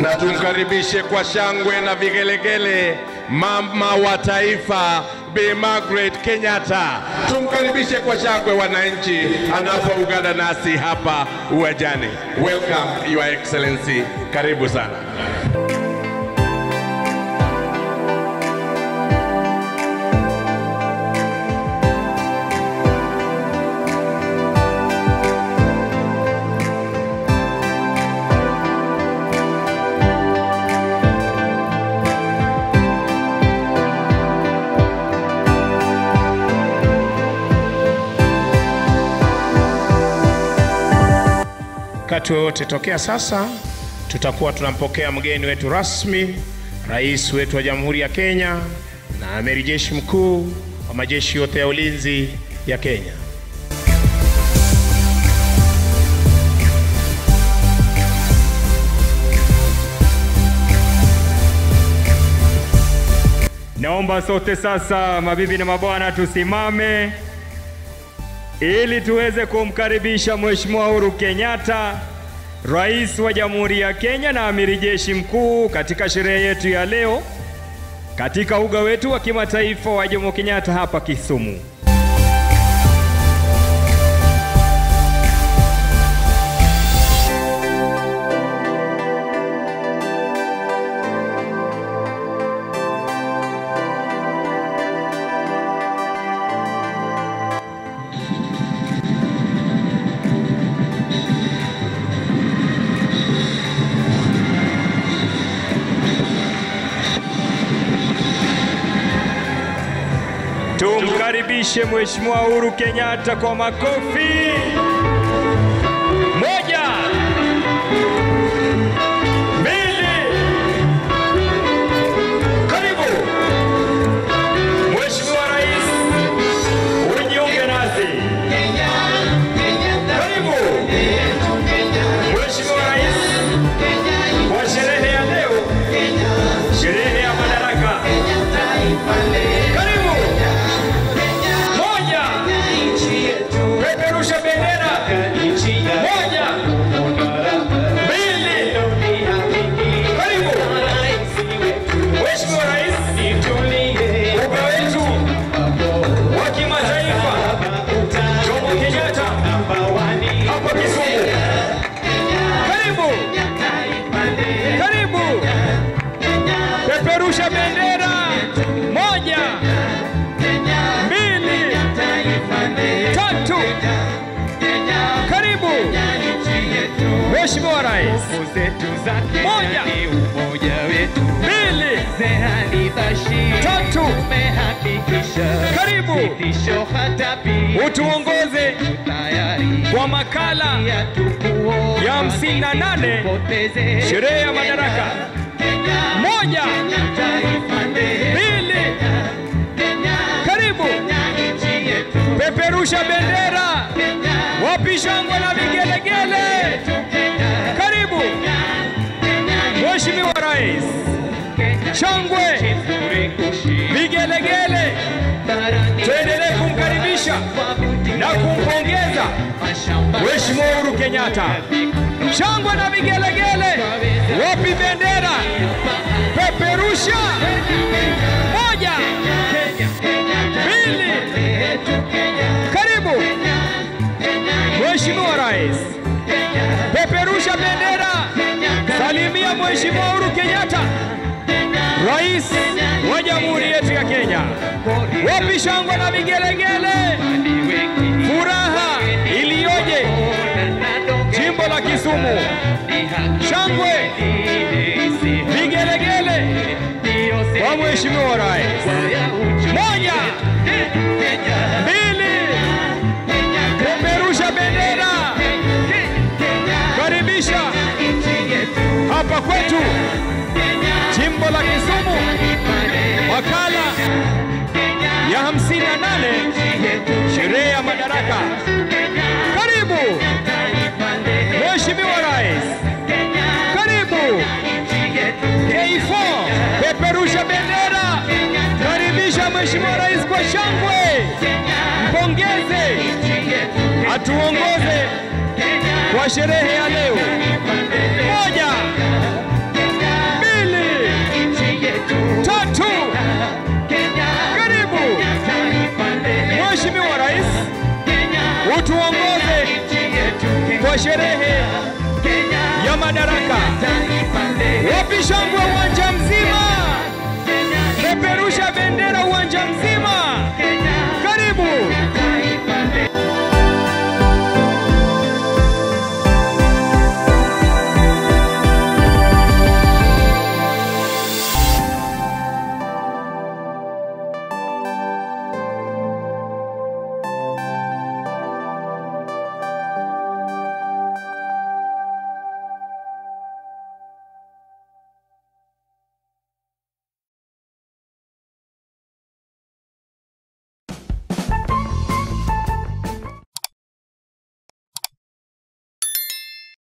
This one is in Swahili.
na tumkaribishe kwa shangwe na vigelegele mama wa taifa Bi Margaret Kenyatta. Tumkaribishe kwa shangwe wananchi anapoungana nasi hapa uwanjani. Welcome Your Excellency, karibu sana. Wakati wowote tokea sasa, tutakuwa tunampokea mgeni wetu rasmi, rais wetu wa Jamhuri ya Kenya na amiri jeshi mkuu wa majeshi yote ya ulinzi ya Kenya. Naomba sote sasa, mabibi na mabwana, tusimame ili tuweze kumkaribisha Mheshimiwa Uhuru Kenyatta, Rais wa Jamhuri ya Kenya na Amiri Jeshi Mkuu katika sherehe yetu ya leo katika uga wetu wa kimataifa wa Jomo Kenyatta hapa Kisumu. Tumkaribishe Mheshimiwa Uhuru Kenyatta kwa makofi. Moja, mbili, karibu Mheshimiwa Rais, ujiunge nasi. Karibu Mheshimiwa Rais kwa sherehe ya leo, sherehe ya madaraka. Karibu. Moja, peperusha bendera. Moja, mbili, karibu Mheshimiwa Rais, uga wetu wa kimataifa Jomo Kenyatta hapa Kisumu. Karibu, karibu, peperusha bendera. Moja, mbili, tatu. Karibu Mheshimiwa Rais. Moja, mbili, tatu. Karibu utuongoze kwa makala ya hamsini na nane sherehe ya madaraka. Moja, mbili, karibu peperusha bendera, wapi shangwe na vigelegele. Karibu Mheshimiwa Rais, shangwe, vigelegele, tuendelee kumkaribisha na kumpongeza Mheshimiwa Uhuru Kenyatta. Shangwe na vigelegele, wapi bendera? Peperusha. Moja, mbili, karibu Mheshimiwa Rais, peperusha bendera, salimia Mheshimiwa Uhuru Kenyatta, Rais wa Jamhuri yetu ya Kenya. Wapi shangwe na vigelegele, furaha iliyoje jimbo la Kisumu, shangwe, vigelegele kwa Mheshimiwa Rais. Moja, mbili, peperusha bendera, karibisha hapa kwetu jimbo la Kisumu, makala ya 58 sherehe ya madaraka. Karibu Mheshimiwa Rais, karibu K4, peperusha bendera, karibisha Mheshimiwa Rais kwa shangwe, mpongeze, atuongoze kwa sherehe ya leo. Moja, kwa sherehe ya madaraka. Wapi shangwe uwanja mzima?